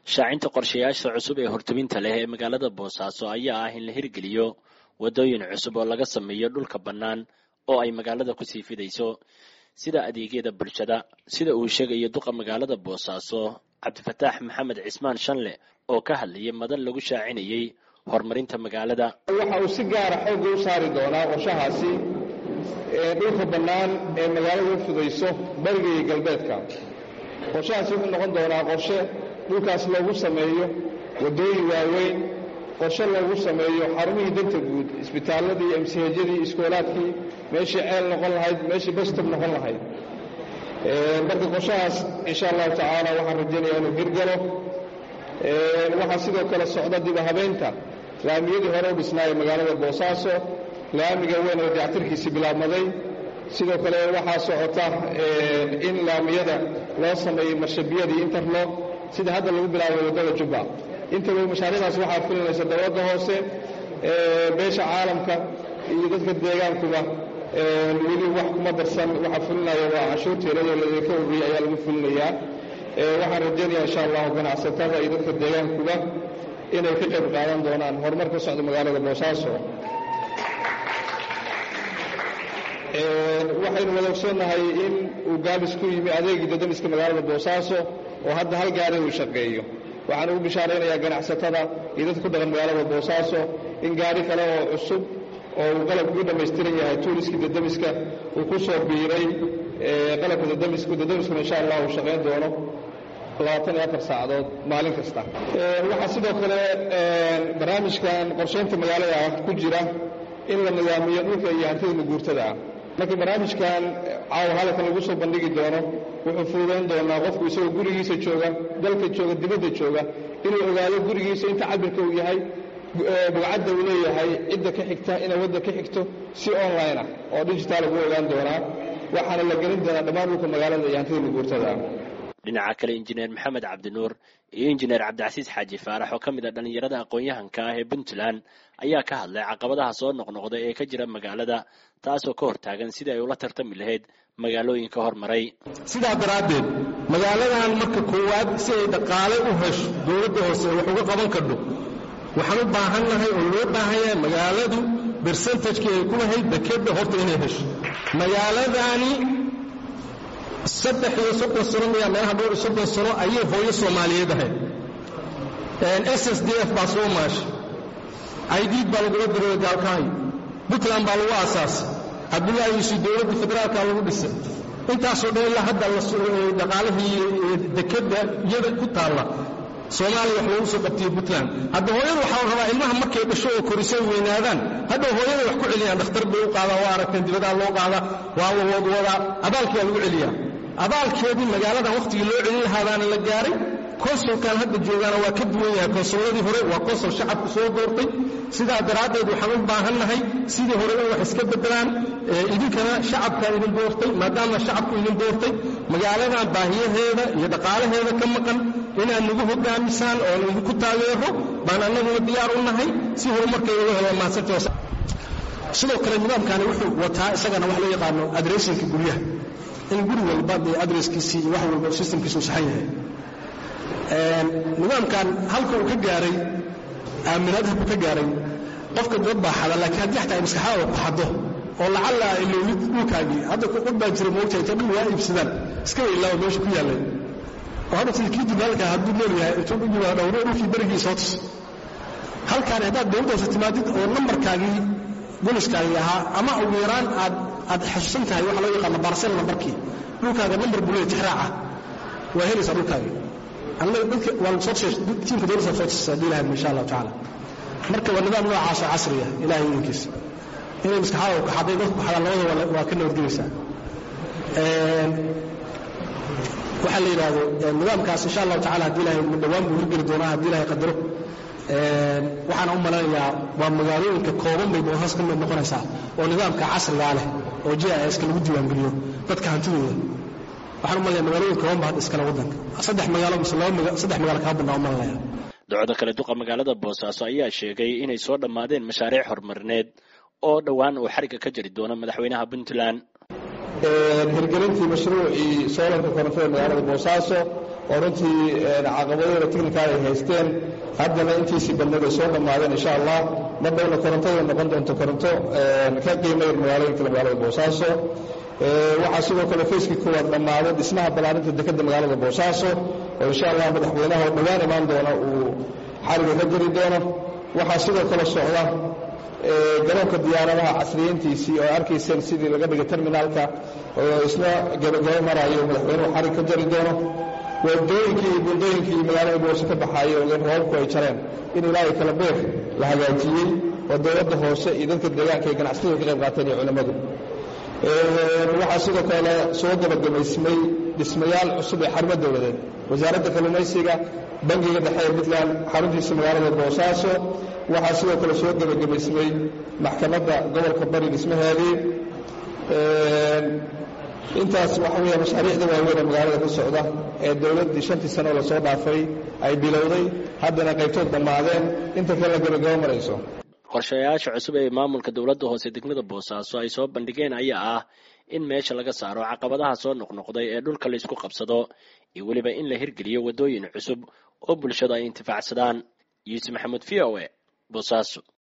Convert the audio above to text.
shaacinta qorshayaasha cusub ee hortubinta leh ee magaalada boosaaso ayaa ah in la hirgeliyo waddooyin cusub oo laga sameeyo dhulka bannaan oo ay magaalada kusii fidayso sida adeegyada bulshada sida uu sheegayo duqa magaalada boosaaso cabdifataax maxamed cismaan shanle oo ka hadlayay madan lagu shaacinayey horumarinta magaalada waxa uu si gaara xoogga u saari doonaa qorshahaasi dhulka bannaan ee magaalada u fidayso bariga iyo galbeedka qorshahaasi wuxuu noqon doonaa qorshe dhulkaas loogu sameeyo waddooyin waaweyn qorshe loogu sameeyo xarumihii danta guud isbitaalladii emsihajyadii iskoolaadkii meeshii ceel noqon lahayd meeshii bastob noqon lahayd marka qorshahaas insha allahu tacaala waxaan rajaynayaa inuu hirgalo waxaa sidoo kale socda diba habeynta laamiyadii hore u dhisnaayee magaalada boosaaso laamiga weyn oo dayactirkiisii bilaabmaday sidoo kale waxaa socota in laamiyada loo sameeyey marshabiyadii interlog sida hadda lagu bilaabay waddada jubba intaba mashaariicdaas waxaa fulinaysa dowladda hoose beesha caalamka iyo dadka deegaankuba weli wax kuma darsan waxaa fulinaya waa canshuurteeradoo ladinka ururiyay ayaa lagu fulinayaa waxaan rajaynaya insha allahu ganacsatada iyo dadka deegaankuba inay ka qayb qaadan doonaan horumar ka socda magaalada boosaaso waxaynu wada ogsoonnahay in uu gaabis ku yimi adeegii dadamiska magaalada boosaaso oo hadda hal gaari uu shaqeeyo waxaan ugu bishaaraynayaa ganacsatada iyo dadka ku dhaqan magaalada boosaaso in gaari kale oo cusub oo uu qalabku u dhammaystiran yahay tuuliskii dadamiska uu ku soo biiray qalabka dadamisku dadamiskuna insha allah uu shaqayn doono labaatan iyo afar saacadood maalin kasta waxaa sidoo kale barnaamijkan qorshaynta magaalada ku jira in la nidaamiyo dhulka iyo hantida maguurtada ah marka barnaamijkan caawa halkan lagu soo bandhigi doono wuxuu fududayn doonaa qofku isagoo gurigiisa jooga dalka jooga dibadda jooga inuu ogaado gurigiisa inta cabirka uu yahay bugcadda uu leeyahay cidda ka xigta inay wadda ka xigto si online ah oo digitaal lagu ogaan doonaa waxaana la gelin doonaa dhammaan dhulka magaalada iyo hantida maguurtada ah dhinaca kale injineer maxamed cabdinuur iyo injineer cabdicasiis xaaji faarax oo ka mid a dhallinyarada aqoon-yahanka ah ee puntland ayaa ka hadlay caqabadaha soo noqnoqda ee ka jira magaalada taasoo ka hortaagan sidii ay ula tartami lahayd magaalooyinka hormaray sidaa daraaddeed magaaladan marka koowaad si ay dhaqaale u hesho dowladda hoose wax uga qaban kardho waxaan u baahannahay oo loo baahan yahay magaaladu bersentajkii ay ku lahayd dekedda horta inay hesho magaaladani saddex iyo soddon sano miyaa meelaha dhowr iyo soddon sano ayay hooyo soomaaliyeed ahayd s s d f baa soo maashay aidiid baa lagula diray gaalkaayo puntland baa lagu aasaasay cabdullaahi yuusuf dowladda federaalka lagu dhisay intaasoo dhan ilaa hadda dhaqaalihii dekedda iyada ku taalla soomaaliya wax loogu soo qabtiyo puntland hadda hooyada waxaa la rabaa ilmaha markay dhasho oo korisay weynaadaan hadhow hooyada wax ku celiyaan dhakhtar bay u qaadaa waa aragteen dibadaa loo qaadaa waa wadwadaa abaalkii waa lagu celiyaa abaalkeedii magaaladan wakhtigii loo celin lahaadaana la gaaray konsulkan hadda joogaana waa ka duwan yahay konsulladii hore waa konsul shacabku soo doortay sidaa daraaddeed waxaan u baahannahay sidii hore in wax iska beddelaan idinkana shacabkaa idin doortay maadaama shacabku idin doortay magaaladan baahiyaheeda iyo dhaqaalaheeda ka maqan inaad nagu hogaamisaan oo idinku taageero baan annaguna diyaar u nahay si horumarkeeda uga helo maadsanta sidoo kale nidaamkani wuxuu wataa isagana wax loo yaqaano adressinka guryaha in guri walba dee adresskiisii iyo wax walba systemkiisu saxan yahay nidaamkan halka uu ka gaaray aaminaad halku ka gaaray qofka dad baa xada laakiin haddii xataa ay maskaxdaada ku xado oo lacalla ilowlid dhulkaagii hadda dad baa jira moogtahay inta dhul waa iibsadaan iska weylaawa meesha ku yaallay oo hadda sida kii dibaalka hadduu nool yahay intuu u yimaado dhowro dhulkii berigii soo tus halkaan haddaad dowladda hoose timaadid oo nambarkaagii boliskaagii ahaa ama ugu yaraan aad aad xasuusan tahay waxa loo yaqaano barsel nambarkii dhulkaaga nambar bulee tixraaca waa helaysaa dhulkaagii annaga dadka waa soo tiimka dowladda soo tusaysa haddii ilahay insha allahu tacaala marka waa nidaam noocaasoo casriya ilahay idinkiisa inay maskaxada kaxaday dadku kaxadaan labada waa ka nabadgelaysaa waxaa la yidhaahdo nidaamkaas insha allahu tacala haddii ilahay dhowaan buu hirgeli doonaa haddii ilahay qadaro waxaana u malanayaa waa magaalooyinka kooban bay boosaas ka mid noqonaysaa oo nidaamka casrigaa leh oo j i ska lagu diiwaangeliyo dadka hantidooda waxaan u malaya magaalooyin kooban ba hadda iskale waddanka saddex magaalo mise laba saddex magaalo kaa badnaa u malanaya docda kale duqa magaalada boosaaso ayaa sheegay inay soo dhammaadeen mashaariic horumarineed oo dhowaan uu xarigga ka jari doono madaxweynaha puntland hirgelintii mashruucii soolanka korontada magaalada boosaaso oo runtii caqabadooda technical ay haysteen haddana intiisii badneed ay soo dhammaadeen insha allah mar dhowna korontada noqon doonto koronto ka qiimayr magaalooyinka magaalada boosaaso waxaa sidoo kale fayskii koowaad dhammaaday dhismaha ballaarinta dekedda magaalada boosaaso oo insha allah madaxweynaha oo dhowaan imaan doona uu xariga ka jari doono waxaa sidoo kale socda garoonka diyaaradaha casriyeyntiisii oo arkayseen sidii laga dhigay terminaalka oo isna gabagabo maraayo madaxweynuhu xarig ka jari doono wadooyinkii iyo buundooyinkii iyo magaalada boose ka baxaaya oo roobabku ay jareen in ilaahay kala beer la hagaajiyey oo dowladda hoose iyo dadka deegaanka ay ganacsatada ka qayb qaateen iyo culimmadu waxaa sidoo kale soo gabagabaysmay dhismayaal cusub ee xarumo dowladeed wasaaradda kalluumaysiga bangiga dhexe ee puntland xaruntiisa magaalada boosaaso waxaa sidoo kale soo gebagabaysmay maxkamadda gobolka bari dhismaheedii intaas waxa weya mashaariicda waaweyn ee magaalada ka socda ee dowladdii shantii sano lasoo dhaafay ay bilowday haddana qaybtood dhammaadeen inta kale la gabagabo marayso qorshayaasha cusub ee maamulka dowladda hoose degmada boosaaso ay soo bandhigeen ayaa ah in meesha laga saaro caqabadaha soo noqnoqday ee dhulka laysku qabsado iyo weliba in la hirgeliyo waddooyin cusub oo bulshadu ay intifaacsadaan yuusuf maxamuud v o e boosaaso